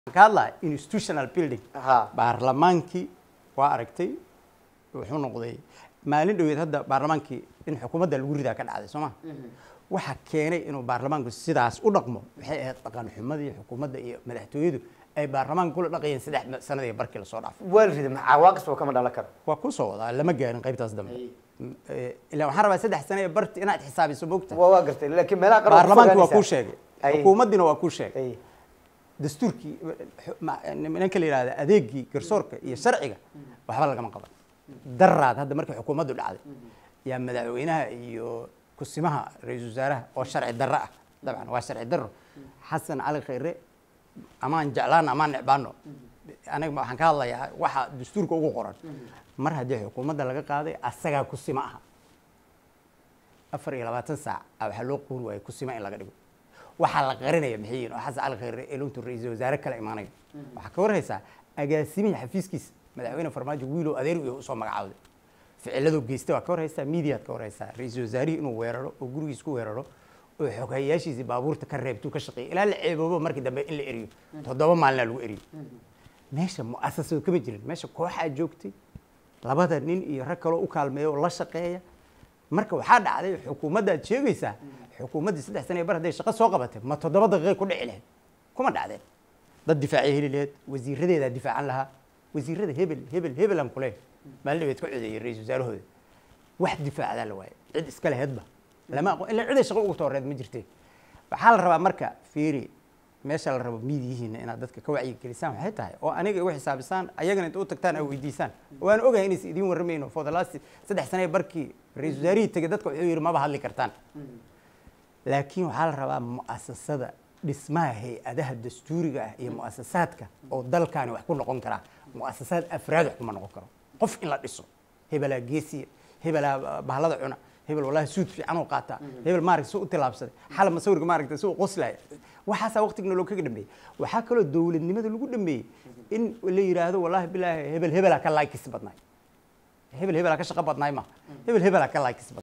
ka hadlaya institutional building ha baarlamaankii waa aragtay wuxuu noqday maalin dhoweed hadda baarlamaankii in xukuumadda lagu ridaa ka dhacday soo ma waxa keenay inuu baarlamaanku sidaas u dhaqmo waxay ahayd dhaqan xumadii xukuumadda iyo madaxtooyadu ay baarlamaanka kula dhaqayeen saddex sanadii barkii lasoo dhaafay waa la riday cawaaqis oo kama dhalan karo waa ku soo wadaa lama gaarin qaybtaas dambe ilaa waxaan rabaa saddex sano ee barti inaad xisaabiso mogta waa waa gartay laakiin meelaha qaar baarlamaanki waa kuu sheegay Ay. xukuumaddiina waa kuu sheegay ay dastuurkii ma- nimanka la yidhahda adeegii garsoorka iyo sharciga waxba lagama qaban daraad hadda markii xukuumaddu dhacday yaa madaxweynaha iyo kusimaha ra-iisul wasaaraha oo sharci darro ah dabcan waa sharci darro xasan cali khayre amaan jeclaan amaan necbaano aniga waxaan ka hadlayaa waxa dastuurka ugu qoran mar haddii xukuumadda laga qaaday asagaa kusima aha afar iyo labaatan saac a waxaa loo qoori waayay kusima in laga dhigo waxaa la qarinaya maxay yihiin oo xasan cali khayre ee luntu ra-iisul wasaare kale imaanayo waxaa ka warhaysaa agaasimihii xafiiskiisa madaxweyne farmaajo wiilow adeer iyo usoo magacaawday ficiladoo geystay waa ka warhaysaa miidiyaad ka warhaysaa ra-iisul wasaarihii inuu weeraro oo gurigiis ku weeraro oo xoghayaashiisii baabuurta ka reebtuu ka shaqeeyay ilaa la ceeboobo markii dambe in la eriyo toddoba maalinaa lagu eriyo meesha mu'asasado kama jirin meesha kooxaa joogtay labada nin iyo rag kaloo u kaalmeeya oo la shaqeeya marka waxaa dhacday xukuumadda aad sheegaysaa xukuumaddii saddex sana ee bar hadday shaqo soo qabatay ma toddoba daqiiqay ku dhici lahayd kuma dhacdeen dad difaacay heli lahayd wasiiradeedaa difaacan lahaa wasiirada hebel hebel hebelan kule maalin dhabeed ka codeeyey ra-iisul wasaarahooda wax difaacdaa la waaye cid iska laheedba lama aqoon ilaa ciday shaqo ugu tooreed ma jirtee waxaa la rabaa marka fiiri meesha la rabo miidiyihiina inaad dadka ka wacyigelisaan waxay tahay oo aniga igu xisaabisaan ayagana inta u tagtaan aa weydiisaan waan ogahay inaysa idiin warramayno for the last saddex sane barkii ra-iisul wasaarihii tegay dadka wuxuu yidhi maba hadli kartaan laakiin waxaa la rabaa mu'asasada dhismaha hay-adaha dastuuriga ah iyo mu'asasaadka oo dalkaani wax ku noqon karaa mu'asasaad afraad wax kuma noqon karo qof in la dhiso hebelaa geesiya hebelaa bahlada cuna hebel wallahi suud fiican oo qaataa hebel maaragta si u tilaabsaday xalab masawirka maaragta si u qoslaya waxaasaa waqtigna loo kaga dhameeyey waxaa kaloo dowladnimada lagu dhameeyey in la yidhaahdo wallahi bilaahi hebel hebelaa ka laikis badnaay hebel hebelaa ka shaqo badnaay ma hebel hebelaa ka laikis badnaay